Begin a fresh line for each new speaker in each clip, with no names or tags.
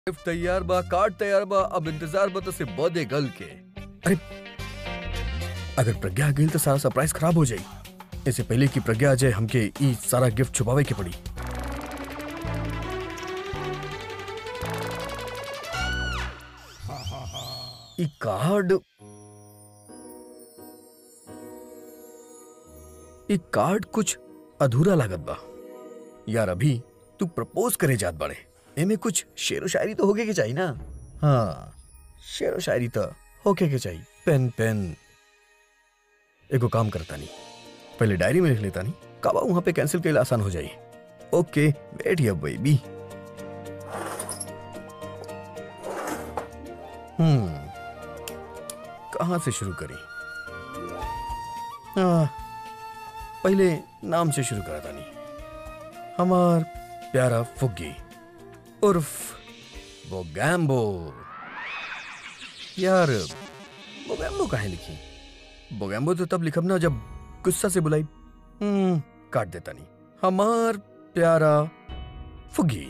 Gift तैयार बा card तैयार बा अब इंतजार बा तो से बर्थडे गर्ल के अरे अगर प्रज्ञा आ गई तो सारा सरप्राइज खराब हो जाई इससे पहले कि प्रज्ञा आ जाए हमके ई सारा गिफ्ट छुपावे के पड़ी ई कार्ड ई कार्ड कुछ अधूरा लागत बा यार अभी तू प्रपोज करे जात बाड़े एमे कुछ शेरो शायरी तो होके के चाहिए ना हाँ शेरो शायरी तो होके के चाहिए पेन पेन एगो काम करता नहीं पहले डायरी में लिख लेता नहीं काबा वहां पे कैंसिल के आसान हो जाए ओके वेट या बेबी हम्म कहाँ से शुरू करें हाँ पहले नाम से शुरू करा था नहीं हमार प्यारा फुग्गी उर्फ वो गैम्बो यार वो गैम्बो कहाँ लिखी बोगैम्बो तो तब लिखब ना जब गुस्सा से बुलाई हम्म काट देता नहीं हमार प्यारा फुग्गी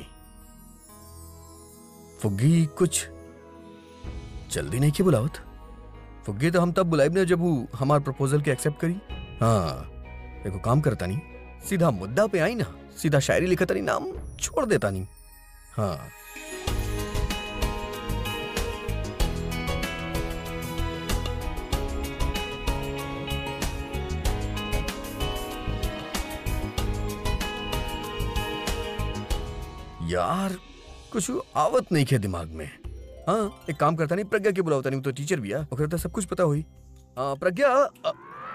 फुग्गी कुछ जल्दी नहीं की बुलावत फुग्गी तो हम तब बुलाइब ना जब वो हमार प्रपोजल के एक्सेप्ट करी हाँ देखो काम करता नहीं सीधा मुद्दा पे आई ना सीधा शायरी लिखता नहीं नाम छोड़ देता नहीं हाँ यार कुछ आवत नहीं खे दिमाग में हाँ एक काम करता नहीं प्रज्ञा के बुलावता नहीं वो तो टीचर भी है ओकरा तो सब कुछ पता हुई हाँ प्रज्ञा अ-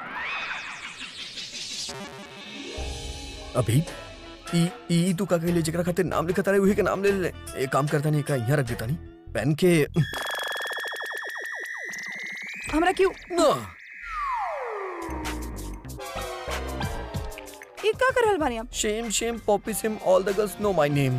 अभी ई ई तू का कहले जेकरा खातिर नाम लिखता रहे वही के नाम ले ले एक काम करता नहीं का यहाँ रख देता नहीं पेन के
हमरा क्यों
ना
ये का कर रहल बानी आप
shame shame puppy shame all the girls know my name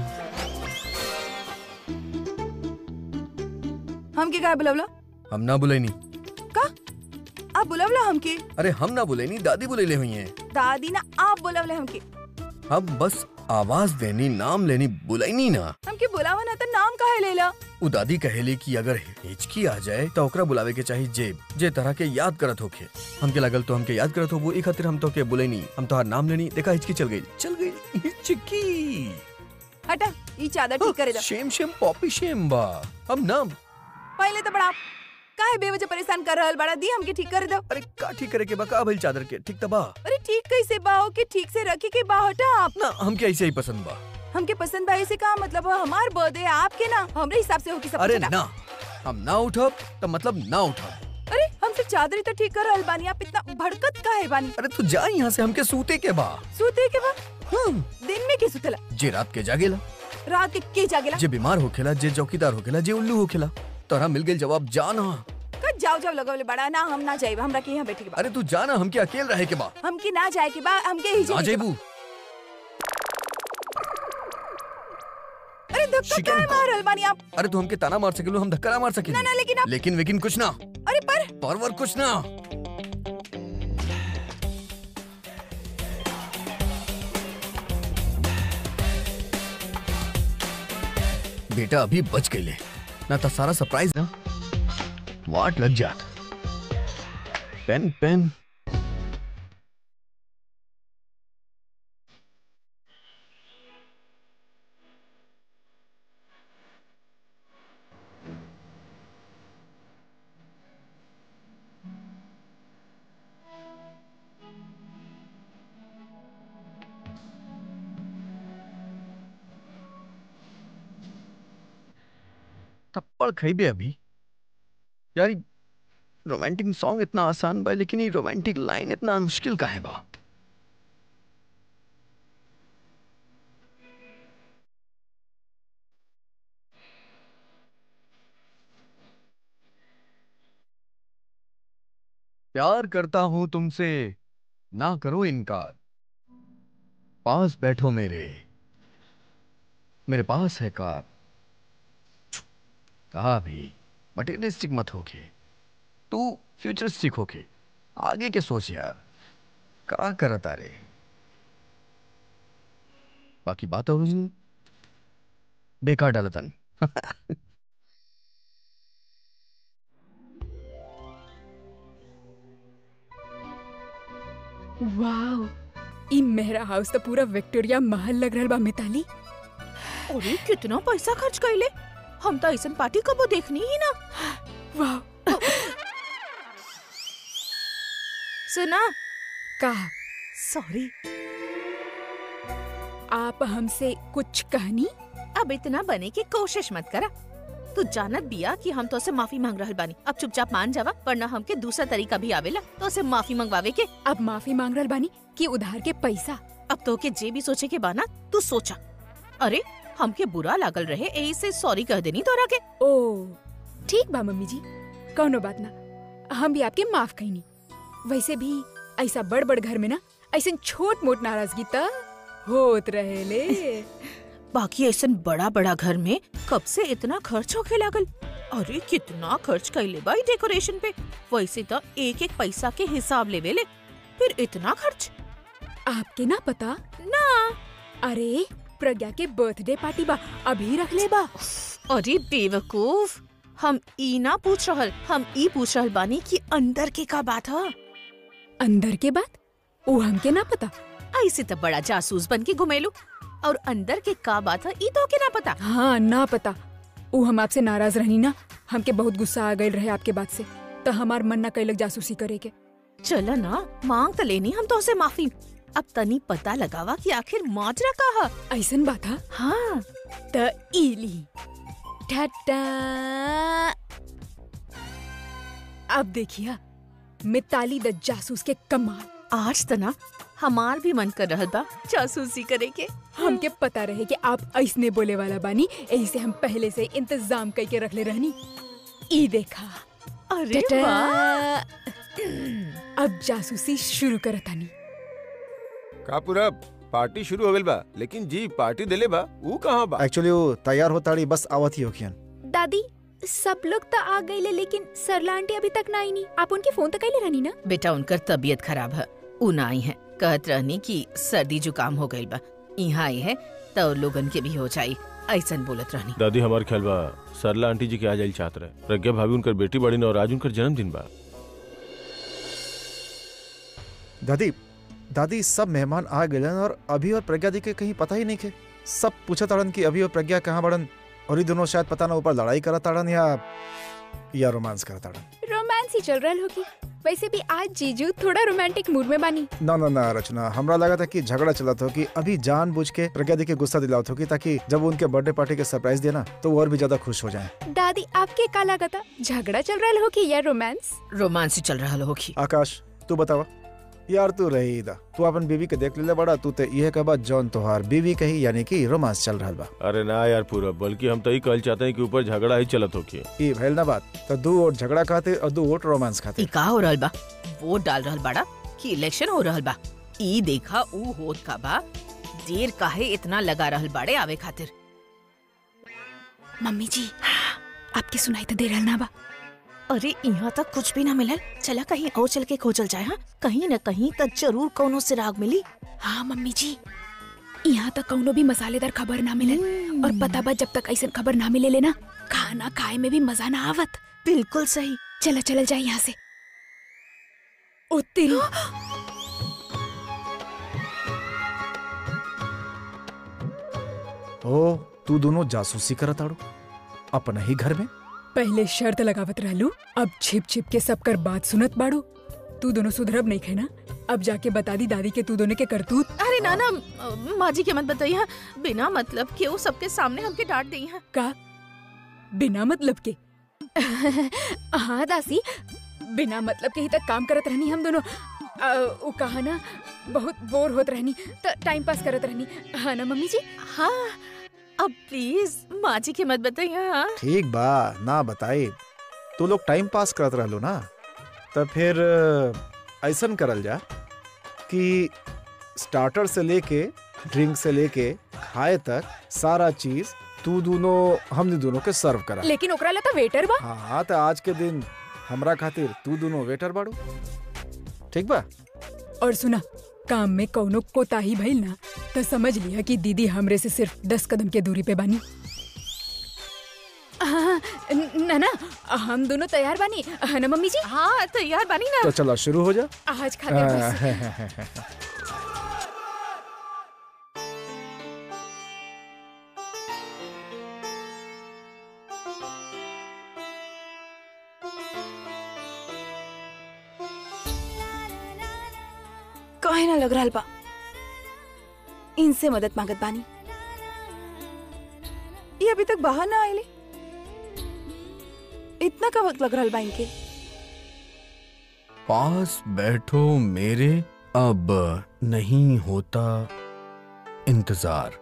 हमके का बुलावला
हम ना बुलेनी
का आप बुलावला हमके
अरे हम ना बुलेनी दादी बुलेले हुई हैं
दादी ना आप बुलावले हमके
हम बस आवाज देनी नाम लेनी बुलाईनी ना
हमके बुलावा ना तो नाम काहे लेला
उ दादी कहेले कि अगर हिचकी आ जाए तो ओकरा बुलावे के चाहिए जे जे तरह के याद करत होखे हमके लगल तो हमके याद करत हो वो ई खातिर हम तो के बुलेनी हम तोहार नाम लेनी देखा हिचकी चल गई चल गई हिचकी
हटा ये चादर ठीक करे दा
शेम शेम पॉपी शेम बा हम नाम
पहले तो बड़ा काहे बेवजह परेशान कर रहल बड़ा दी हमके ठीक कर दो
अरे का ठीक करे के बा का भइल चादर के ठीक तबा
अरे ठीक कैसे बाहो के ठीक से रखे के बा हटा आप
ना हमके ऐसे ही पसंद बा
हमके पसंद भाई से का मतलब है हमार बर्थडे है आपके ना हमरे हिसाब से हो कि सब
अरे
कुछ हटा।
ना हम ना उठब तो मतलब ना उठब
अरे हम सिर्फ चादर ही तो ठीक कर रहल बानी आप इतना भड़कत काहे बानी
अरे तू जा यहाँ से हमके सूते के बा
सूते के बाद
हम
दिन में के सुतला
जे रात के जागेला
रात के के जागेला
जे बीमार होखेला जे चौकीदार होखेला जे उल्लू होखेला तोरा मिल गेल जवाब जाना
का जाओ जाओ लगवले बड़ा ना हम ना जाइब हमरा के यहाँ बैठे के बा
अरे तू जाना हमके अकेले रहे के बा
हमके ना जाए के बा हमके ही
ना
जाए के बा।
जेबू
अरे धक्का
शिकन-
क्या मार रहल बानी आप
अरे तू हमके ताना मार सकेलू हम धक्का ना मार सकेलू
ना ना लेकिन आप
लेकिन वेकिन कुछ ना
अरे पर
परवर कुछ ना बेटा अभी बच गई ले ना तो सारा सरप्राइज ना वाट लग जात पेन पेन थप्पड़ खइबे अभी यार रोमांटिक सॉन्ग इतना आसान बा लेकिन ये रोमांटिक लाइन इतना मुश्किल काहे बा प्यार करता हूं तुमसे ना करो इनकार पास बैठो मेरे मेरे पास है कार कहा भी मटेरियलिस्टिक मत होके तू फ्यूचरिस्टिक होके आगे के सोच यार का करता रे बाकी बात हो बेकार डालतन
वाओ ई मेहरा हाउस तो पूरा विक्टोरिया महल लग रहल बा मिताली
अरे कितना पैसा खर्च कैले हम तो ऐसन पार्टी कबो देखनी ही ना
वाओ
सुना
का
सॉरी
आप हमसे कुछ कहनी
अब इतना बने की कोशिश मत करा तू जानत बिया कि हम तो से माफी मांग रहल बानी अब चुपचाप मान जावा वरना हमके दूसरा तरीका भी आवेला तो से माफी मंगवावे के
अब माफी मांग रहल बानी कि उधार के पैसा
अब तो के जे भी सोचे के बाना तू सोचा अरे हमके बुरा लागल रहे यही से सॉरी कह देनी तोरा के
ओ ठीक बा मम्मी जी कौनो बात ना हम भी आपके माफ कईनी वैसे भी ऐसा बड़ बड़ घर में ना ऐसे छोट मोट नाराजगी त होत रहेले
बाकी ऐसा बड़ा बड़ा घर में कब से इतना खर्च होके लागल अरे कितना खर्च कैले बाई डेकोरेशन पे वैसे तो एक एक पैसा के हिसाब लेवे ले फिर इतना खर्च
आपके ना पता
ना
अरे प्रज्ञा के बर्थडे पार्टी बा अभी रख ले बा
अरे बेवकूफ हम ई ना पूछ रहल हम ई पूछ रहल बानी कि अंदर के का बात है
अंदर के बात वो हमके ना पता
ऐसे तो बड़ा जासूस बन के घुमेलू और अंदर के का बात है ई तो के ना पता
हाँ ना पता वो हम आपसे नाराज रहनी ना हमके बहुत गुस्सा आ गई रहे आपके बात से तो हमार मन ना कैलक जासूसी करे के
चला ना मांग तो लेनी हम तो उसे माफी अब तनी पता लगावा कि आखिर माजरा का है
ऐसन बात हा
हाँ
त इली टाटा अब देखिया मिताली द जासूस के कमाल
आज तना हमार भी मन कर रहल बा जासूसी करे के
हमके पता रहे कि आप ऐसने बोले वाला बानी यही से हम पहले से इंतजाम करके रख ले रहनी ई देखा
अरे
टाटा।
वाह
अब जासूसी शुरू करतानी
का पूरा पार्टी शुरू हो गइल बा लेकिन जी पार्टी देले बा ऊ कहाँ बा
एक्चुअली वो तैयार होताड़ी बस आवत ही होखियन
दादी सब लोग तो आ गए लेकिन सरला आंटी अभी तक ना आई नहीं आप उनके फोन तक कैले रहनी ना
बेटा उनकर तबीयत खराब है ऊ ना आई है कहत रहनी कि सर्दी जुकाम हो गइल बा यहाँ आई है तो लोगन के भी हो जाई ऐसन बोलत रहनी
दादी हमार ख्याल बा सरला आंटी जी के आ जाइल चाहत रहे प्रज्ञा भाभी उनकर बेटी बड़ी न और आज उनकर जन्मदिन बा
दादी दादी सब मेहमान आ गए और अभी और प्रज्ञा दी के कहीं पता ही नहीं खे सब पूछा ताड़न कि अभी और प्रज्ञा कहाँ बड़न और ये दोनों शायद पता ना ऊपर लड़ाई करा ताड़न या या रोमांस करा ताड़न
रोमांस ही चल रहा होगी वैसे भी आज जीजू थोड़ा रोमांटिक मूड में बानी
ना ना ना रचना हमरा लगा था कि झगड़ा चला था कि अभी जानबूझ के प्रज्ञा दी के गुस्सा दिलावत होगी ताकि जब वो उनके बर्थडे पार्टी के सरप्राइज देना तो वो और भी ज्यादा खुश हो जाए
दादी आपके का लगा था झगड़ा चल रहा होगी या रोमांस
रोमांस ही चल रहा होगी
आकाश तू बतावा यार तू रही दा तू अपन बीवी के देख ले बड़ा तू ते यह कहा जौन तोहार बीवी कही यानी कि रोमांस चल रहा बा
अरे ना यार पूरा बल्कि हम तो ही कहल चाहते हैं कि ऊपर झगड़ा ही चलत होके
ई भैल ना बात तो दो वोट झगड़ा खाते और दो वोट रोमांस
ई
खाते
का हो रहल बा वोट डाल रहल बाड़ा कि इलेक्शन हो रहल बा ई देखा ऊ होत का बा देर काहे इतना लगा रहल बाड़े आवे खातिर
मम्मी जी आपके सुनाई तो दे रहा ना बा
अरे यहाँ तक कुछ भी ना मिलल चला कहीं और चल के खोजल जाए हाँ कहीं न कहीं तक जरूर कोनो से राग मिली
हाँ मम्मी जी यहाँ तक कौनो भी मसालेदार खबर ना मिले और पता बा जब तक ऐसा खबर ना मिले लेना खाना खाए में भी मजा ना आवत
बिल्कुल सही
चला चल जाए यहाँ से ओ तेरी
ओ तू दोनों जासूसी करत आड़ो अपना ही घर में
पहले शर्त लगावत रहलू अब छिप छिप के सब कर बात सुनत बाड़ू तू दोनों सुधरब नहीं खेना अब जाके बता दी दादी के तू दोनों के करतूत
अरे ना ना अ, माँ जी के मत बताइए हाँ। बिना मतलब के वो सबके सामने हमके डांट दी है
का बिना मतलब के हाँ दासी बिना मतलब के ही तक काम करत रहनी हम दोनों अ, उ कहा ना बहुत बोर होत रहनी तो टाइम पास करत रहनी हाँ ना मम्मी जी
हाँ अब प्लीज माँ जी के मत बताइए हाँ
ठीक बा ना बताई तू लोग टाइम पास करत रहलो ना तो फिर ऐसन करल जा कि स्टार्टर से लेके ड्रिंक से लेके खाए तक सारा चीज तू दोनों हमने दोनों के सर्व करा
लेकिन ओकरा ला तो वेटर बा
हाँ तो आज के दिन हमरा खातिर तू दोनों वेटर बाड़ू ठीक बा
और सुना काम में कौनो कोताही भइल ना तो समझ लिया कि दीदी हमरे से सिर्फ दस कदम के दूरी पे बानी न- ना ना हम दोनों तैयार बानी है ना मम्मी जी
हाँ तैयार बनी ना
तो चलो शुरू हो जा
आज खाते बस
कहे ना लग रहल बा इनसे मदद मांगत बानी ये अभी तक बाहर ना आएले इतना का वक्त लग रहल बा इनके
पास बैठो मेरे अब नहीं होता इंतजार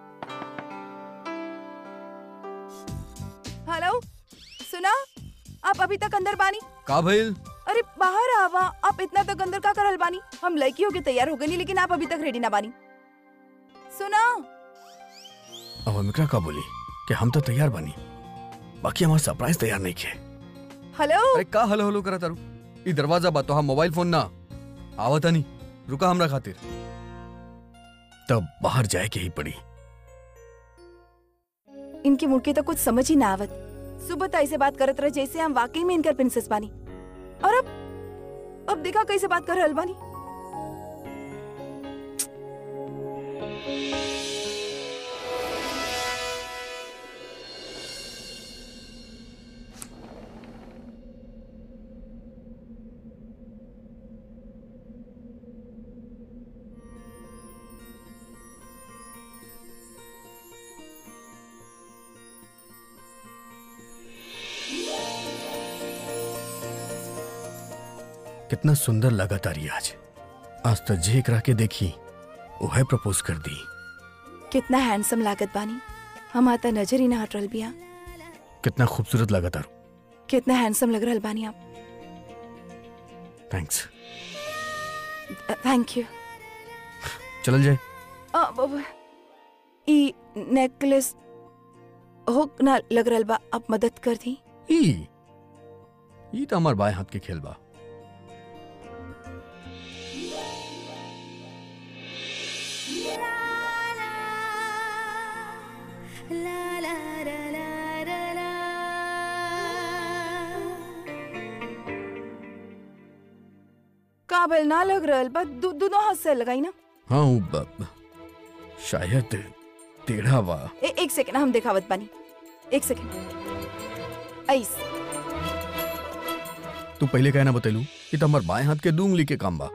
हेलो सुना आप अभी तक अंदर बानी
का भइल
अरे बाहर आवा आप इतना तक अंदर का करल बानी हम लड़की होके तैयार हो गनी लेकिन आप अभी तक रेडी ना बानी सुना
अब हम एकरा का बोली कि हम तो तैयार बनी बाकी हमार सरप्राइज तैयार नहीं किए
हेलो
अरे का हलो हलो करा तारू ई दरवाजा बा तो हम मोबाइल फोन ना आवता नहीं रुका हमरा खातिर तब बाहर जाए के ही पड़ी
इनके मुड़ के तो कुछ समझ ही ना आवत सुबह तो ऐसे बात करत रहे जैसे हम वाकई में इनकर प्रिंसेस बानी और अब अब देखा कैसे बात कर रहल बानी
कितना सुंदर लगा तारी आज आज तो जे एकरा के देखी वह प्रपोज कर दी
कितना हैंडसम लागत बानी हम आता नजर ही ना हट रहल बिया
कितना खूबसूरत लगा तारू
कितना हैंडसम लग रहल बानी आप
थैंक्स
थैंक यू
चल जाए
अब ई नेकलेस हुक ना लग रहल बा आप मदद कर दी
ई ई तो हमार बाएं हाथ के खेल बा
काबल ना लग रहल बा दो, दोनों हाथ से लगाई ना
हाँ उ ब- ब- शायद टेढ़ा बा
ए, एक सेकंड हम दिखावत बानी एक सेकंड ऐस
तू पहले कहना बतेलू ई तो हमार बाएं हाथ के दू उंगली के काम बा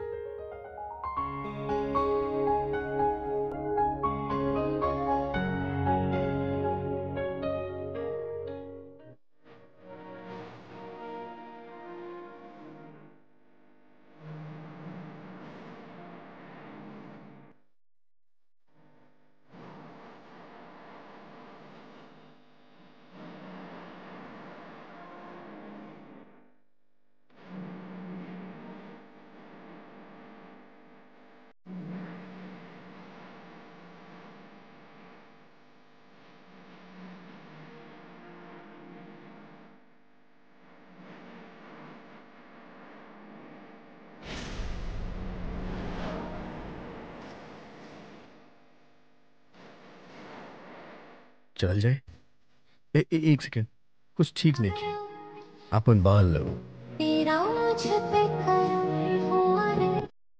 चल जाए ए, ए, एक सेकंड कुछ ठीक नहीं किया अपन बाल लो
तेरा मुझ पे करम हुआ रे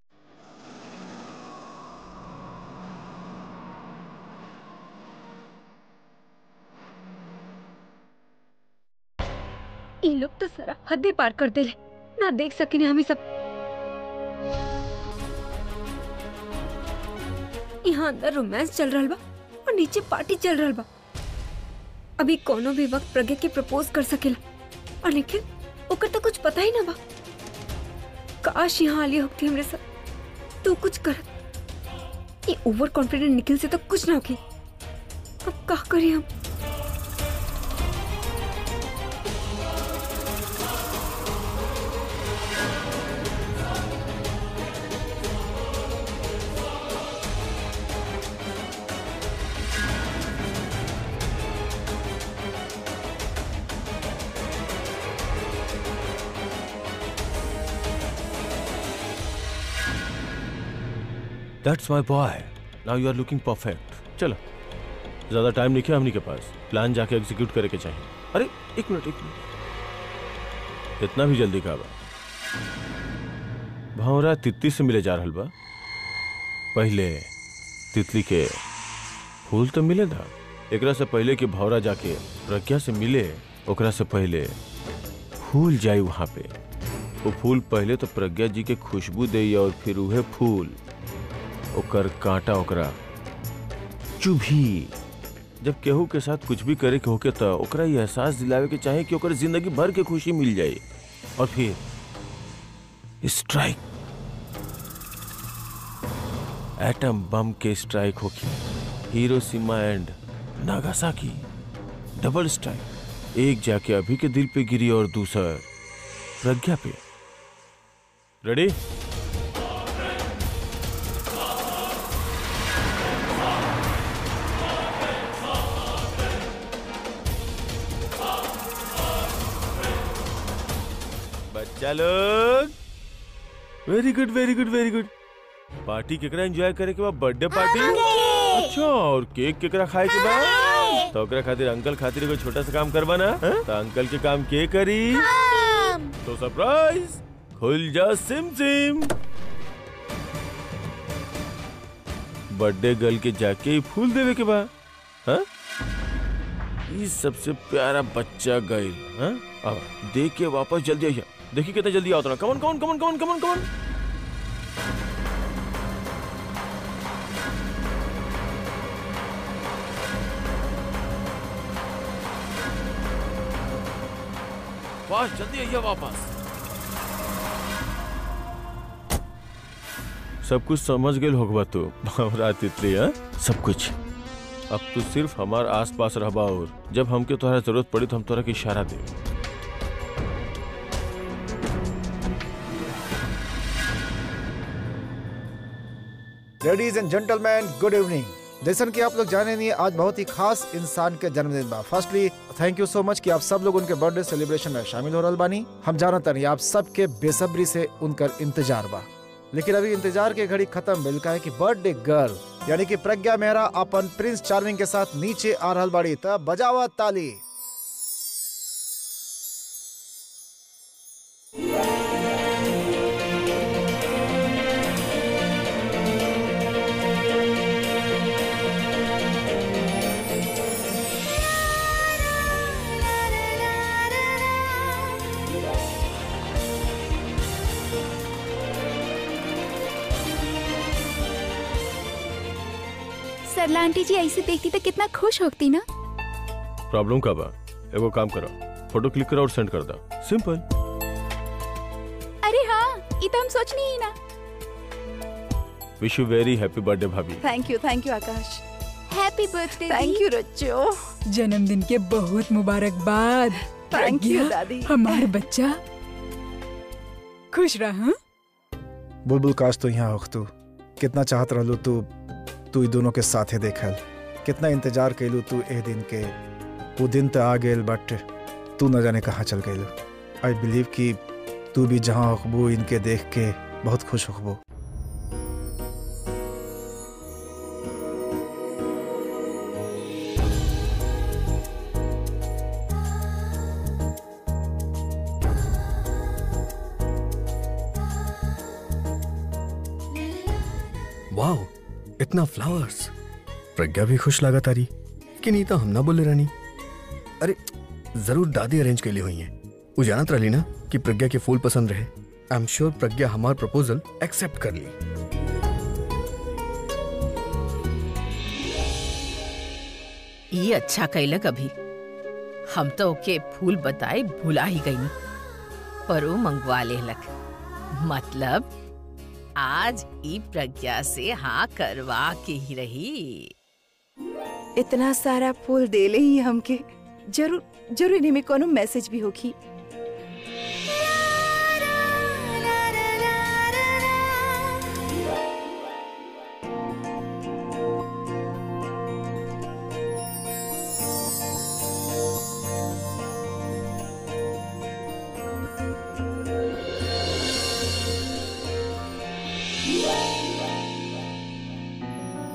ई लोग तो सारा हद पार कर देले ना देख सकिने हम ई सब यहाँ अंदर रोमांस चल रहल बा और नीचे पार्टी चल रहल बा अभी कोनो भी वक्त प्रज्ञा के प्रपोज कर सकेला और लेकिन ओकर तो कुछ पता ही ना बा काश यहाँ आलिया होती हमरे साथ तू कुछ करत ये ओवर कॉन्फिडेंट निखिल से तो कुछ ना होगी अब का करी हम
that's my boy now you are looking perfect चलो ज्यादा टाइम नहीं है हमनी के पास प्लान जाके एग्जीक्यूट करे के चाहिए अरे एक मिनट एक मिनट इतना भी जल्दी का बा भंवरा तितली से मिले जा रहल बा पहले तितली के फूल तो मिले था एकरा से पहले कि भौरा जाके प्रज्ञा से मिले ओकरा से पहले फूल जाई वहां पे वो फूल पहले तो प्रज्ञा जी के खुशबू दे और फिर उहे फूल ओकर कांटा ओकरा चुभी जब केहू के साथ कुछ भी करे के होके तो ओकरा ये एहसास दिलावे के चाहे कि ओकर जिंदगी भर के खुशी मिल जाए और फिर स्ट्राइक एटम बम के स्ट्राइक होगी Hiroshima and Nagasaki double strike एक जाके अभी के दिल पे गिरी और दूसर प्रज्ञा पे रेडी बच्चा लोग very good very good very good party केकरा एंजॉय करे के बाद बर्थडे पार्टी अच्छा और केक केकरा खाए के बाद तो ओकरा खातिर अंकल खातिर कोई छोटा सा काम करवा ना हाँ? तो अंकल के काम के करी तो सरप्राइज खुल जा सिम सिम बर्थडे गर्ल के जाके ही फूल देवे के बाद हाँ ये सबसे प्यारा बच्चा गई हाँ अब देख के वापस जल्दी आइए देखिए कितना जल्दी आओ ना कमन कमन कमन कमन कमन कमन वाह जल्दी आइए वापस सब कुछ समझ गए होगबा तू भंवरा तितली हाँ सब कुछ अब तू सिर्फ हमार आस पास रहबा और जब हमके तोहरा जरूरत पड़ी तो हम तोहरा के इशारा दे
ladies and gentleman good evening जैसन कि आप लोग जाने नहीं आज बहुत ही खास इंसान के जन्मदिन बा firstly thank you so much कि आप सब लोग उनके बर्थडे सेलिब्रेशन में शामिल हो रहल बानी हम जानत नहीं आप सबके बेसब्री से उनकर इंतजार बा लेकिन अभी इंतजार के घड़ी खत्म भेल का है कि बर्थडे गर्ल यानी कि प्रज्ञा मेहरा अपन प्रिंस चार्मिंग के साथ नीचे आ रहल बाड़ी त बजावा ताली
सरला आंटी जी ऐसे देखती तो कितना खुश होती ना
प्रॉब्लम का बा एगो काम करो फोटो क्लिक करो और सेंड कर दो सिंपल
अरे हाँ ये तो हम सोचनी ही ना
wish you very happy birthday भाभी
thank you thank you Akash
happy birthday
thank you रच्चो
जन्मदिन के बहुत मुबारकबाद
थैंक यू
प्रज्ञा,
दादी
हमार बच्चा खुश रह हाँ?
बुलबुल काश तो यहाँ होख तू कितना चाहत रहलू तू तू ई दोनों के साथे देखल कितना इंतजार कैलू तू ए दिन के वो दिन तो आ गेल बट तू न जाने कहाँ चल गइलू आई बिलीव कि तू भी जहाँ होखबू इनके देख के बहुत खुश होखबू
वाओ इतना फ्लावर्स प्रज्ञा भी खुश लगा तारी कि नहीं तो हम ना बोले रानी अरे जरूर दादी अरेंज के लिए हुई हैं वो जानत रही ना कि प्रज्ञा के फूल पसंद रहे आई एम श्योर प्रज्ञा हमार प्रपोजल एक्सेप्ट कर ली
ये अच्छा कैलक अभी हम तो ओके फूल बताए भुला ही गई पर वो मंगवा लेलक मतलब आज ई प्रज्ञा से हाँ करवा के ही रही
इतना सारा फूल देले ही हमके जरूर जरूर इन्हीं में कोनो मैसेज भी होगी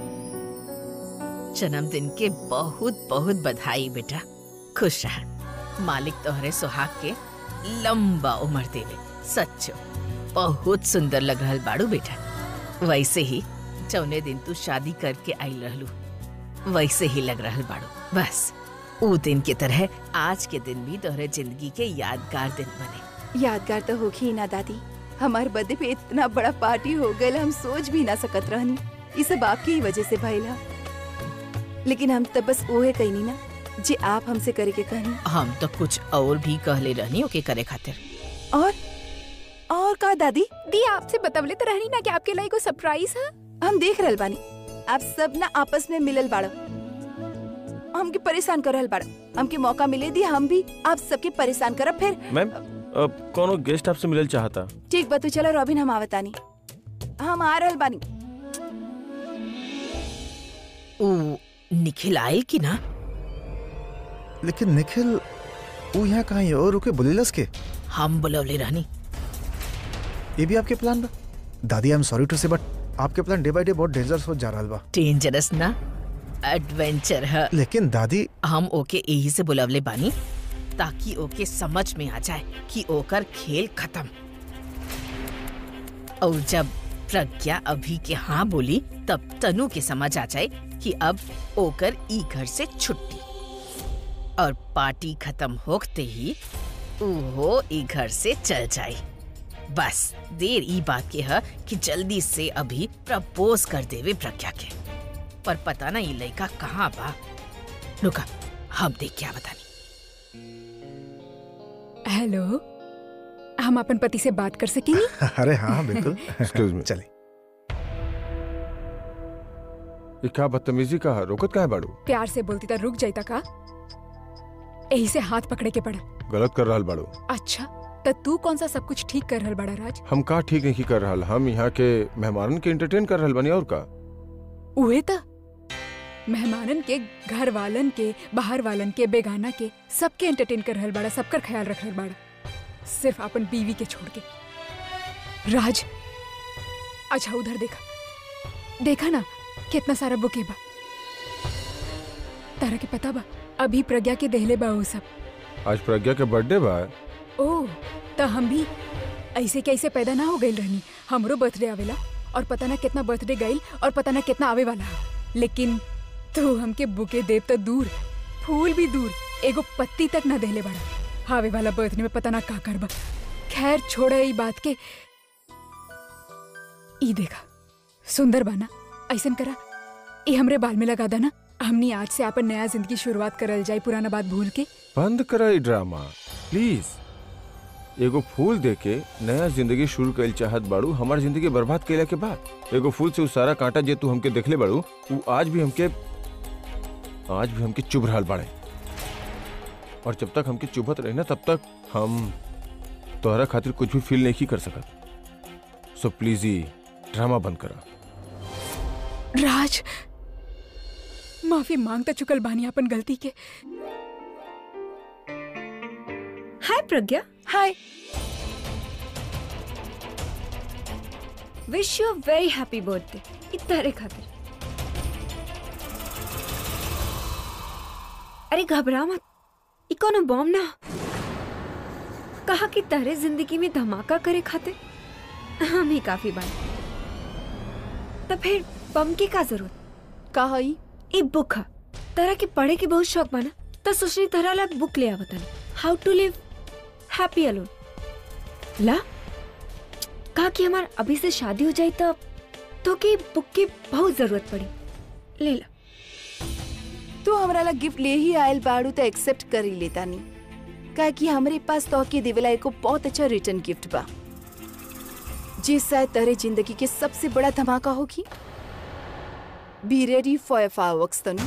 जन्मदिन के बहुत बहुत बधाई बेटा खुश रह मालिक तोहरे सुहाग के लंबा उम्र देवे सच्चो बहुत सुंदर लग रहल बाड़ू बेटा वैसे ही चौने दिन तू शादी करके आई रहलू वैसे ही लग रहल बाड़ू बस ऊ दिन की तरह आज के दिन भी तोहरे जिंदगी के यादगार दिन बने
यादगार तो होगी ही ना दादी हमारे बर्थडे पे इतना बड़ा पार्टी हो गया हम सोच भी ना सकत रहनी ये सब आपकी ही वजह से भइल हा लेकिन हम तब बस ओहे कहनी ना जे आप हमसे करे के कहनी
हम तो कुछ और भी कहले रहनी ओके करे खातिर
और और का दादी
दी आपसे बतवले तो रहनी ना कि आपके लिए कोई सरप्राइज है
हम देख रहल बानी आप सब ना आपस में मिलल बाड़ो हमके परेशान कर रहल बाड़ो हमके मौका मिले दी हम भी आप सबके परेशान करब फिर
मैम अब कोनो गेस्ट आपसे मिलल चाहता
ठीक बा तू चलो रॉबिन हम आवतानी हम आ रहल बानी
ऊ निखिल आयल की ना
लेकिन निखिल वो यहाँ कहाँ है और रुके बुलेलस के
हम बुलवले रहनी
ये भी आपके प्लान बा दादी आई एम सॉरी टू से बट आपके प्लान डे बाय डे बहुत डेंजरस हो जा रहा बा
डेंजरस ना एडवेंचर है
लेकिन दादी
हम ओके यही से बुलवले बानी ताकि ओके समझ में आ जाए कि ओकर खेल खत्म और जब प्रज्ञा अभी के हाँ बोली तब तनु के समझ आ जाए कि अब ओकर ई घर से छुट्टी और पार्टी खत्म होते ही वो ई घर से चल जाए बस देर ई बात के है कि जल्दी से अभी प्रपोज कर देवे प्रज्ञा के पर पता ना ये लड़का कहाँ बा रुका हम देख क्या बतानी
हेलो हम अपन पति से बात कर सकेंगे
अरे हाँ बिल्कुल
Excuse me.
चले
ये क्या बदतमीजी का है रोकत का है बाड़ू
प्यार से बोलती तो रुक जाता का यही से हाथ पकड़े के पड़ा
गलत कर रहल बाड़ू
अच्छा तो तू कौन सा सब कुछ ठीक कर रहल बड़ा राज
हम का ठीक नहीं कर रहल हम यहाँ के मेहमानन के एंटरटेन कर रहल बानी और का
उहे त मेहमानन के घर वालन के बाहर वालन के बेगाना के सबके एंटरटेन कर रहल बड़ा सबकर ख्याल रख रहल बड़ा सिर्फ अपन बीवी के छोड़ के राज अच्छा उधर देखा देखा ना कितना सारा बुके बा तारा के पता बा अभी प्रज्ञा के देहले बा वो सब
आज प्रज्ञा के बर्थडे बा
ओह त हम भी ऐसे कैसे पैदा ना हो गई रहनी हमरो बर्थडे आवेला और पता ना कितना बर्थडे गईल और पता ना कितना आवे वाला है। लेकिन तू हमके बुके देव तो दूर फूल भी दूर एगो पत्ती तक ना देले बड़ा आवे वाला बर्थडे में पता ना का करबा खैर छोड़ ई बात के ई देखा सुंदर बाना ऐसन करा ई हमरे बाल में लगा देना हमनी आज से अपन नया जिंदगी शुरुआत करल जाए पुराना बात भूल के
बंद करा ई ड्रामा प्लीज एगो फूल दे के नया जिंदगी शुरू कइल चाहत बाड़ू हमार जिंदगी बर्बाद कइला के बाद एगो फूल से उ सारा कांटा जे तू हमके देखले बाड़ू उ आज भी हमके आज भी हमके चुभ रहल बाड़े और जब तक हमके चुभत रही ना तब तक हम तोहरा खातिर कुछ भी फील नहीं कर सकत सो प्लीज ई ड्रामा बंद करा
राज माफी मांग तो चुकल बानी अपन गलती के
hi Pragya
hi
wish you very happy birthday इतने खातिर अरे घबरा मत ई कोनो बॉम्ब ना कहा कि तहरे जिंदगी में धमाका करे खातिर हम ही काफी बार तो फिर बम की का जरूरत
का हई
ई बुक है तरह के पढ़े के बहुत शौक बना तो सोचनी तरह ला बुक ले आवतन how to live happy alone ला कहा कि हमार अभी से शादी हो जाए तब तो की बुक की बहुत जरूरत पड़ी ले ला
तू हमरा ला गिफ्ट ले ही आयल बाड़ू तो एक्सेप्ट कर ही लेता नहीं काहे कि हमरे पास तो के देवेला एको बहुत अच्छा रिटर्न गिफ्ट बा जे शायद तेरे जिंदगी के सबसे बड़ा धमाका होगी be ready for fireworks Tanu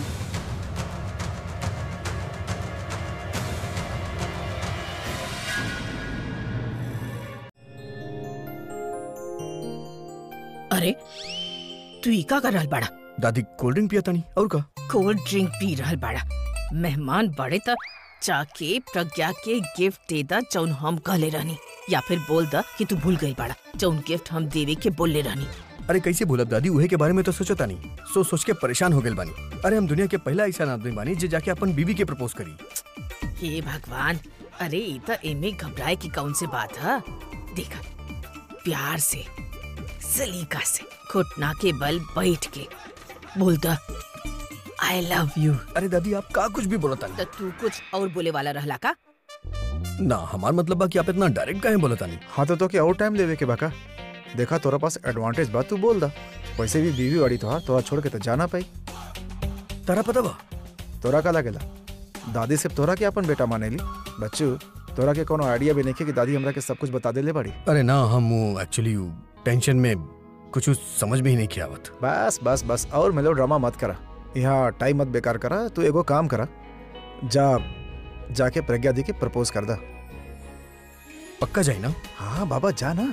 अरे तू ई का कर रहल बाड़ा
दादी कोल्ड ड्रिंक पिया तानी और का
कोल्ड ड्रिंक पी रहल बाड़ा मेहमान बड़े त जाके प्रज्ञा के गिफ्ट दे दा जौन हम कहले रहनी या फिर बोल दा कि तू भूल गई बाड़ा जौन गिफ्ट हम देवे के बोलले रहनी
अरे कैसे भूलब दादी उहे के बारे में तो सोचता नहीं सोच सोच के परेशान हो गए बानी अरे हम दुनिया के पहला ऐसा आदमी बानी जे जाके अपन बीवी के प्रपोज करी
हे भगवान अरे ई त एमे घबराए की कौन से बात है देखा प्यार से सलीका से घुटना के बल बैठ के बोलता आई लव यू
अरे दादी आप का कुछ भी बोलता
तो तू कुछ और बोले वाला रहला का
ना हमार मतलब बा कि आप इतना डायरेक्ट काहे बोलता नहीं
हाँ तो तो क्या और टाइम लेवे के बाका देखा तोरा पास एडवांटेज बा तू बोल दा वैसे भी बीवी वाड़ी तो तोरा छोड़ के तो जाना पाई
तारा पता बा
तोरा का लगेला दादी सिर्फ तोरा के अपन बेटा मानेली बच्चू तोरा के कोनो आइडिया भी नहीं कि दादी हमरा के सब कुछ बता देले बड़ी
अरे ना हम एक्चुअली टेंशन में कुछ समझ में ही नहीं किया आवत
बस बस बस और मेलो ड्रामा मत करा यहाँ टाइम मत बेकार करा तू एगो काम करा जा जाके प्रज्ञा दी के प्रपोज कर दा
पक्का जाए ना
हाँ बाबा जा ना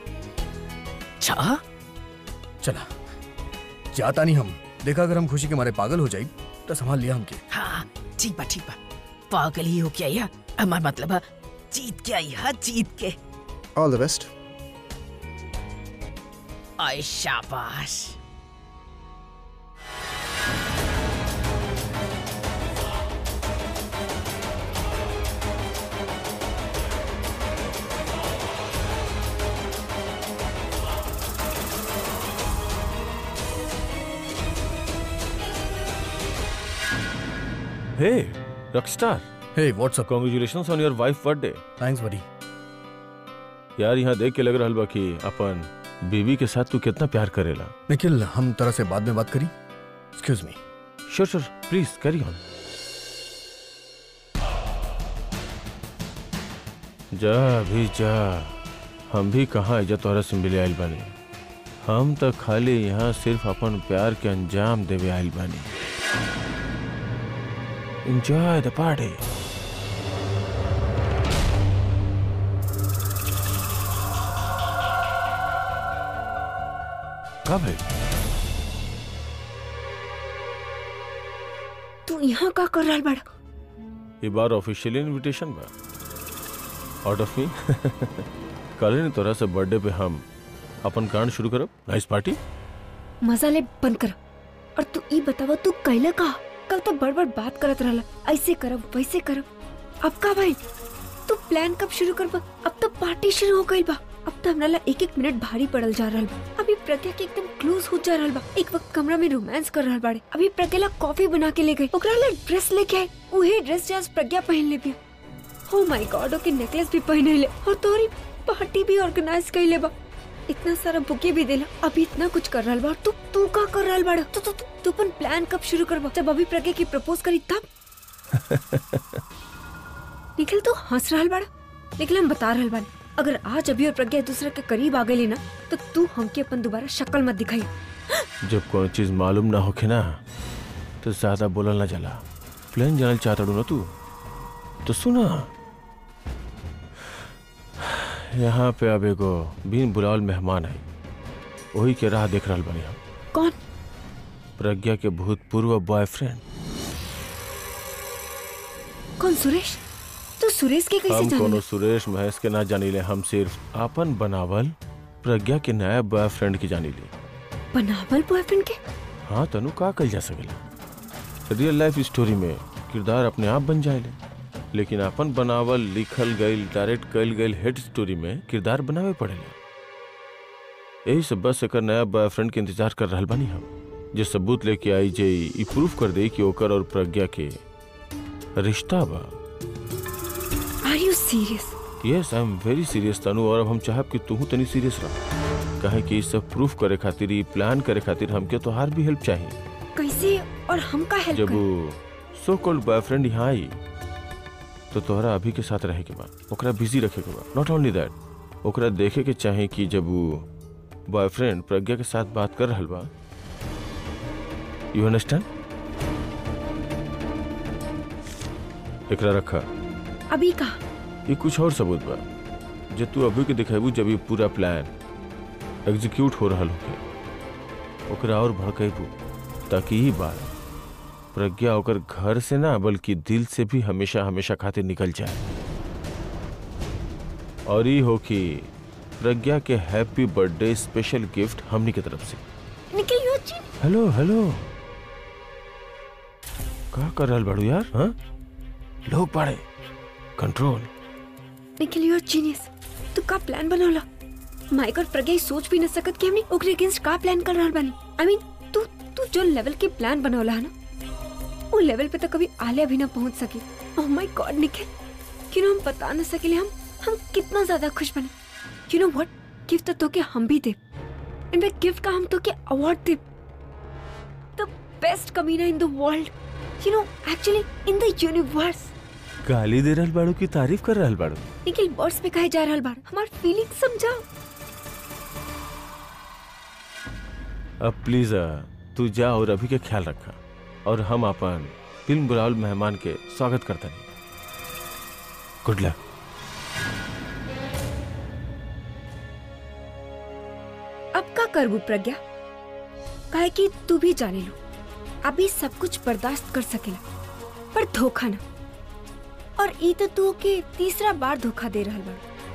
छा
चला जाता नहीं हम देखा अगर हम खुशी के मारे पागल हो जाए तो संभाल लिया हमके
हाँ ठीक बा ठीक बा पागल ही हो क्या या हमार मतलब है जीत के आई है जीत के
ऑल द बेस्ट
आय शाबाश
हे रॉकस्टार
हे what's up
congratulations on your wife birthday
thanks buddy
यार यहाँ देख के लग रहल बा कि अपन बीवी के साथ तू कितना प्यार करेला
निखिल हम तरह से बाद में बात करी excuse me
sure sure please carry on जा भी जा हम भी कहाँ इज्जत तोहरा से मिले आइल बानी हम तो खाली यहाँ सिर्फ अपन प्यार के अंजाम देवे आइल बानी एंजॉय द पार्टी का भाई
तू यहाँ का कर रहा बड़ा
ये बार ऑफिशियली इनविटेशन बा आउट ऑफ मी कल ही तोरा से बर्थडे पे हम अपन कांड शुरू करब नाइस पार्टी
मजा ले बंद कर और तू ई बतावा तू कैले का कल तो बड़ बड़ बात करत रहला ऐसे करब वैसे करब अब का भाई तू प्लान कब शुरू करब अब तो पार्टी शुरू हो गई बा अब तो हमरा ला एक एक मिनट भारी पड़ल जा रहल बा अभी प्रज्ञा के एकदम क्लोज हो जा रहल बा एक वक्त कमरा में रोमांस कर रहल बाड़े अभी प्रज्ञा ला कॉफी बना के ले गई ओकरा ला ड्रेस लेके आए उहे ड्रेस जे आज प्रज्ञा पहन ले भी oh my God okay necklace भी पहने ले और तोरी पार्टी भी ऑर्गेनाइज कर ले बा इतना सारा बुके भी देला अभी इतना कुछ कर रहल बा और तू तू का कर रहल बाड़ा तू तू तू तू अपन प्लान कब शुरू करबा जब अभी प्रज्ञा की प्रपोज करी तब निखिल तू हंस रहल बाड़ा निखिल हम बता रहल बानी अगर आज अभी और प्रज्ञा एक दूसरे के करीब आ गई ना तो तू हमके अपन दोबारा शक्ल मत दिखाई
जब कोई चीज मालूम ना होखे ना तो ज्यादा बोलल ना जला प्लान जानल चाहता ना तू तो सुना यहाँ पे अब एगो बिन बुलावल मेहमान आई वही के राह देख रहल बानी हम
कौन
प्रज्ञा के भूतपूर्व बॉयफ्रेंड
कौन सुरेश तू सुरेश के कैसे
हम
जान
कोनो सुरेश महेश के ना जानीले हम सिर्फ आपन बनावल प्रज्ञा के नया बॉयफ्रेंड की जानीले
बनावल बॉयफ्रेंड के
हाँ तनु का कल जा सकेला रियल लाइफ स्टोरी में किरदार अपने आप बन जाएले लेकिन अपन बनावल लिखल गईल डायरेक्ट कल गईल हेड स्टोरी में किरदार बनावे पड़ेला यही सब बस एकर नया बॉयफ्रेंड के इंतजार कर रहल बानी हम जे सबूत लेके आई जे ई प्रूफ कर दे कि ओकर और प्रज्ञा के रिश्ता बा
are you serious
yes I am very serious Tanu और अब हम चाहब कि तू तनी सीरियस रह कहे कि ई सब प्रूफ करे खातिर ई प्लान करे खातिर हमके तोहार भी हेल्प चाहिए
कैसे और हम का हेल्प
जब
कर
वो सो कॉल्ड बॉयफ्रेंड यहाँ आई तो तोहरा अभी के साथ रहे के बाद ओकरा बिजी रखे के बाद नॉट ओनली दैट ओकरा देखे के चाहे कि जब वो बॉयफ्रेंड प्रज्ञा के साथ बात कर रहल बा यू अंडरस्टैंड एकरा रखा
अभी का
ये कुछ और सबूत बा जे तू अभी के दिखेबू जब ये पूरा प्लान एग्जीक्यूट हो रहल होके ओकरा और भड़केबू ताकि ई बात प्रज्ञा ओकर घर से ना बल्कि दिल से भी हमेशा हमेशा खातिर निकल जाए और ई हो कि प्रज्ञा के हैप्पी बर्थडे स्पेशल गिफ्ट हमनी के तरफ से
निकल यू जी
हेलो हेलो का कर रहल बाड़ू यार हाँ लोग पाड़े कंट्रोल
निखिल यूर जीनियस तू का प्लान बनौला माइक और प्रज्ञा ई सोच भी न सकत कि हमने ओकरे अगेंस्ट का प्लान कर रहल बानी आई मीन तू तू जो लेवल के प्लान बनौला है ना वो लेवल पे तो कभी आलिया भी ना पहुंच सकी oh my god Nikhil you know हम बता न सकेले हम हम कितना ज्यादा खुश बने यू नो व्हाट गिफ्ट तो के हम भी दे इनफैक्ट गिफ्ट का हम तो के अवार्ड दे द बेस्ट कमीना in the world you know actually in the universe
गाली दे रहल बाड़ू की तारीफ कर रहल बाड़ू
निखिल वर्ड्स पे कहे जा रहल बाड़ हमार फीलिंग समझाओ
अब प्लीज तू जा और अभी के ख्याल रखा और हम अपन फिल्म बुलावल मेहमान के स्वागत करता नहीं गुड लक
अब का करबू प्रज्ञा काहे कि तू भी जाने लो अभी सब कुछ बर्दाश्त कर सकेला पर धोखा ना और ई तो तू के तीसरा बार धोखा दे रहल बा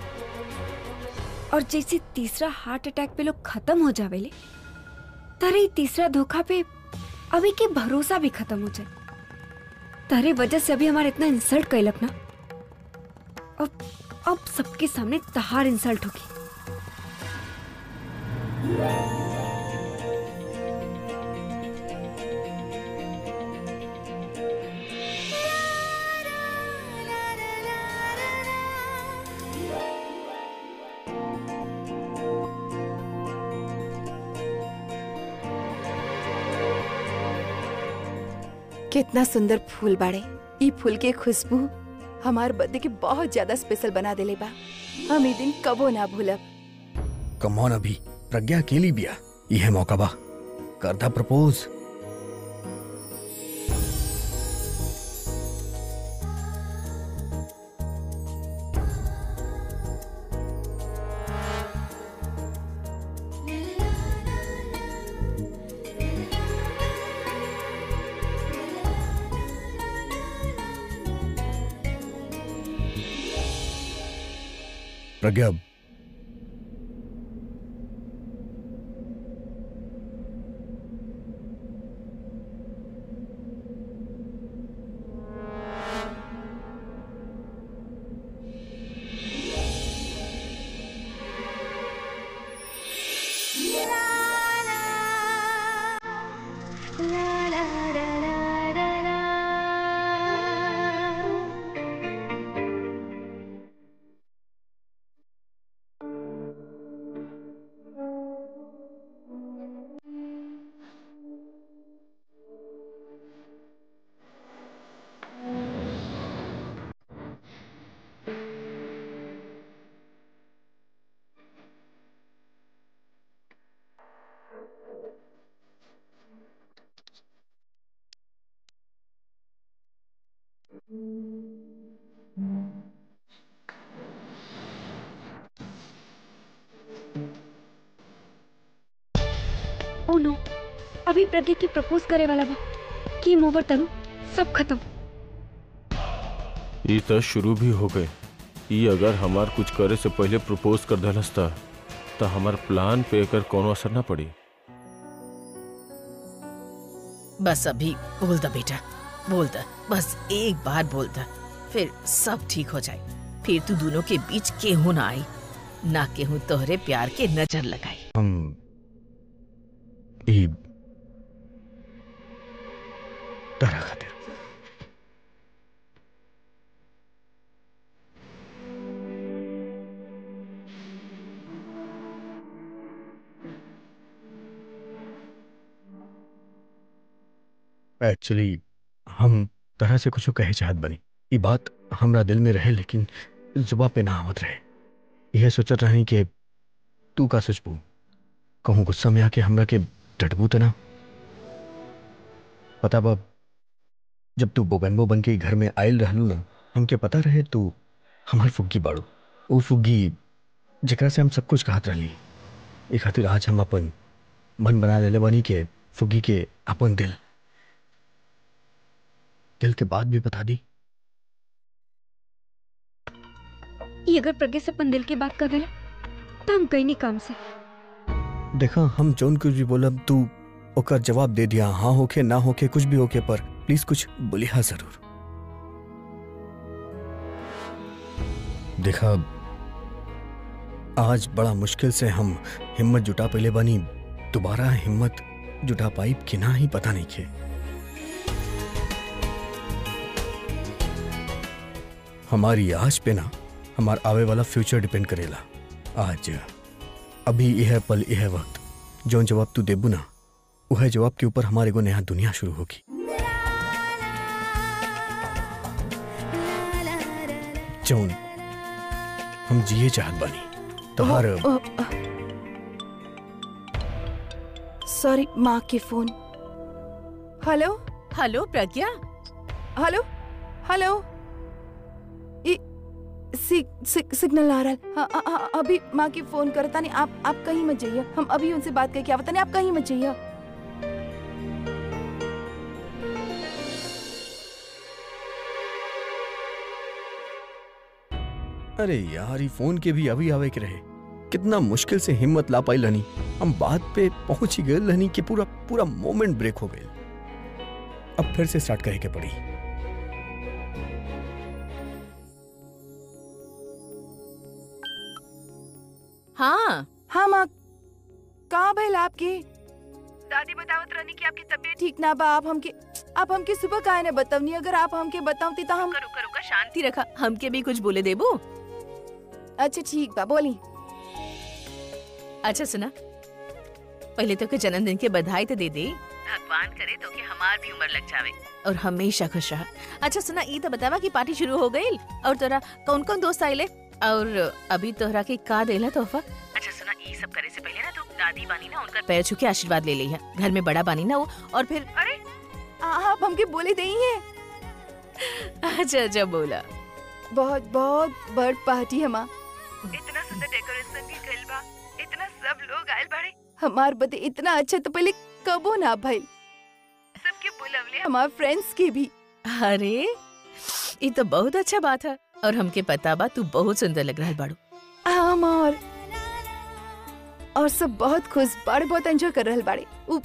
और जैसे तीसरा हार्ट अटैक पे लोग खत्म हो जावेले तारे ई तीसरा धोखा पे अभी के भरोसा भी खत्म हो जाए तारे वजह से अभी हमारे इतना इंसल्ट कैलक ना अब अब सबके सामने तहार इंसल्ट होगी
कितना सुंदर फूल बाड़े ई फूल के खुशबू हमार बर्थडे के बहुत ज्यादा स्पेशल बना देले बा हम ई दिन कबो ना भूलब
कमौन अभी प्रज्ञा अकेली बिया यह मौका बा करदा प्रपोज प्रज्ञा
ओ नो अभी प्रज्ञा की प्रपोज करे वाला बा की ओवर तरू सब खत्म
ये तो शुरू भी हो गए ये अगर हमार कुछ करे से पहले प्रपोज कर दहलस त तो हमार प्लान पे एकर कोनो असर ना पड़ी
बस अभी बोल दा बेटा बोल दा बस एक बार बोल दा फिर सब ठीक हो जाए फिर तू दोनों के बीच केहू ना आई ना केहू तोहरे प्यार के नजर लगाई
हम ई तरह खातिर एक्चुअली हम तरह से कुछ कहे चाहत बनी ई बात हमरा दिल में रहे लेकिन जुबा पे ना आवत रहे यह सोचत रही कि तू का सोचबू कहूँ गुस्सा में आके हमरा के डटबू तो ना पता बा जब तू बोगनबो बन के घर में आयल रहलू ना हमके पता रहे तू हमार फुग्गी बाड़ू वो फुग्गी जेकरा से हम सब कुछ कहत रहली ए खातिर आज हम अपन मन बना लेले बनी के फुग्गी के अपन दिल दिल के बाद भी बता दी
ये अगर प्रज्ञा से अपन दिल की बात कर देला तो हम गई नहीं काम से
देखा हम जोन कुछ भी बोलब तू ओकर जवाब दे दिया हाँ होके ना होके कुछ भी होके पर प्लीज कुछ बोलिहा जरूर देखा आज बड़ा मुश्किल से हम हिम्मत जुटा पहले बनी दोबारा हिम्मत जुटा पाइप कि ना ही पता नहीं खे हमारी आज पे ना हमार आवे वाला फ्यूचर डिपेंड करेला आज अभी यह पल यह वक्त जो जवाब तू देबू ना वह जवाब के ऊपर हमारे को नया दुनिया शुरू होगी जौन हम जिए चाहत बानी तोहार
सॉरी माँ के phone hello
hello Pragya
hello hello ई सि, सि, सिग्नल आ रहा है हाँ, हाँ, हाँ, अभी माँ की फोन करता नहीं आप आप कहीं मत जाइए हम अभी उनसे बात करके आवता नहीं आप कहीं मत जाइए
अरे यार ये फोन के भी अभी आवे के रहे कितना मुश्किल से हिम्मत ला पाई लनी हम बात पे पहुंच ही गए लनी कि पूरा पूरा मोमेंट ब्रेक हो गए अब फिर से स्टार्ट करे के पड़ी
हाँ
हाँ माँ कहाँ भइल आपके दादी बतावत रहनी कि आपकी तबीयत ठीक ना बा आप हमके आप हमके सुबह काहे ने बतावनी अगर आप हमके बतावती तो हम
करो करो का शांति रखा हमके भी कुछ बोले देबू
अच्छा ठीक बा बोली
अच्छा सुना पहले तो के जन्मदिन के बधाई तो दे दे भगवान करे तो के हमार भी उम्र लग जावे और हमेशा खुश रहा अच्छा सुना ई तो बतावा कि पार्टी शुरू हो गई और तोरा कौन कौन दोस्त आइले और अभी तोहरा के का देला तोहफा अच्छा सुना ई सब करे से पहले ना तो दादी बानी ना उनका पैर छू के आशीर्वाद ले ली है घर में बड़ा बानी ना वो और फिर अरे
आप हमके बोले दई है
अच्छा अच्छा बोला
बहुत बहुत बड़ पार्टी है माँ इतना सुंदर डेकोरेशन भी कइल बा इतना सब लोग आइल बाड़े हमार बदे इतना अच्छा तो पहले कबो ना भइल सबके बुलवले हमार फ्रेंड्स के भी
अरे ये तो बहुत अच्छा बात है और हमके पता बा तू बहुत सुंदर लग रहा है बाड़ू
हम और और सब बहुत खुश बाड़े बहुत एंजॉय कर रहल बाड़े उ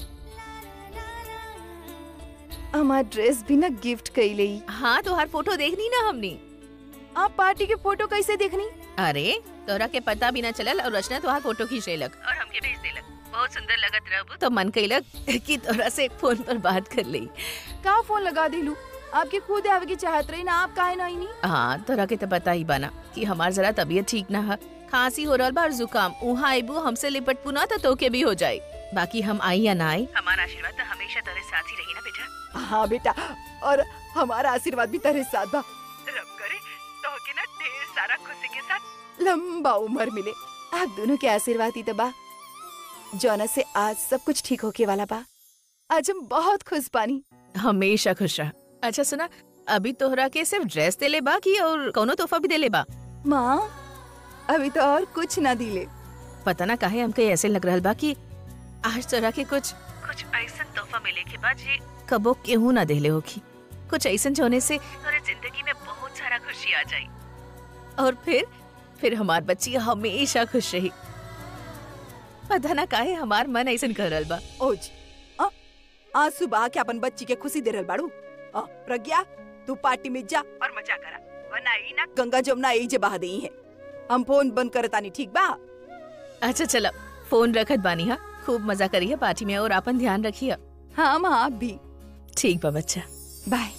हमार ड्रेस भी ना गिफ्ट कइले
हाँ तो हर फोटो देखनी ना हमने
आप पार्टी के फोटो कैसे देखनी
अरे तोरा के पता भी ना चलल और रचना तोहार फोटो खींच लेलक और हमके भेज देलक बहुत सुंदर लगत रहबू तो मन कइलक कि तोरा से फोन पर बात कर ली
का फोन लगा दिलू आपके खुद आवे की चाहत रही ना आप काहे ना आईनी
हाँ तोरा के तो पता ही बाना कि हमार जरा तबीयत ठीक ना है खांसी हो रहल बा और जुकाम उहाँ आइबू हमसे लिपट पुना तो तोके भी हो जाए बाकी हम आई या ना आई हमारा आशीर्वाद तो हमेशा तेरे साथ ही रही ना बेटा
हाँ बेटा और हमारा आशीर्वाद भी तेरे साथ बा रब करे तो के ना ढेर सारा खुशी के साथ लंबा उम्र मिले आप दोनों के आशीर्वाद ही तो बा जौना से आज सब कुछ ठीक होके वाला बा आज हम बहुत खुश पानी
हमेशा खुश रह अच्छा सुना अभी तोहरा के सिर्फ ड्रेस देले बा की और कौनो तोहफा भी देले बा
माँ अभी तो और कुछ ना दिले
पता ना काहे हमके ऐसे लग रहल बा कि आज तोरा के कुछ कुछ ऐसा तोहफा मिले के बाद जी कबो केहू ना देले होखी कुछ ऐसा होने से तोरे जिंदगी में बहुत सारा खुशी आ जाई और फिर फिर हमार बच्ची हमेशा खुश रही पता ना काहे हमार मन ऐसा कर रहल बा
ओज आ, आज सुबह के अपन बच्ची के खुशी दे रहल बाड़ू आ, प्रज्ञा तू पार्टी में जा और मजा करा वरना ई ना गंगा जमुना यही जे बहा दई है हम फोन बंद करतानी ठीक बा
अच्छा चला फोन रखत बानी हा खूब मजा करिए पार्टी में और अपन ध्यान रखिए
हाँ माँ आप भी
ठीक बा बच्चा
बाय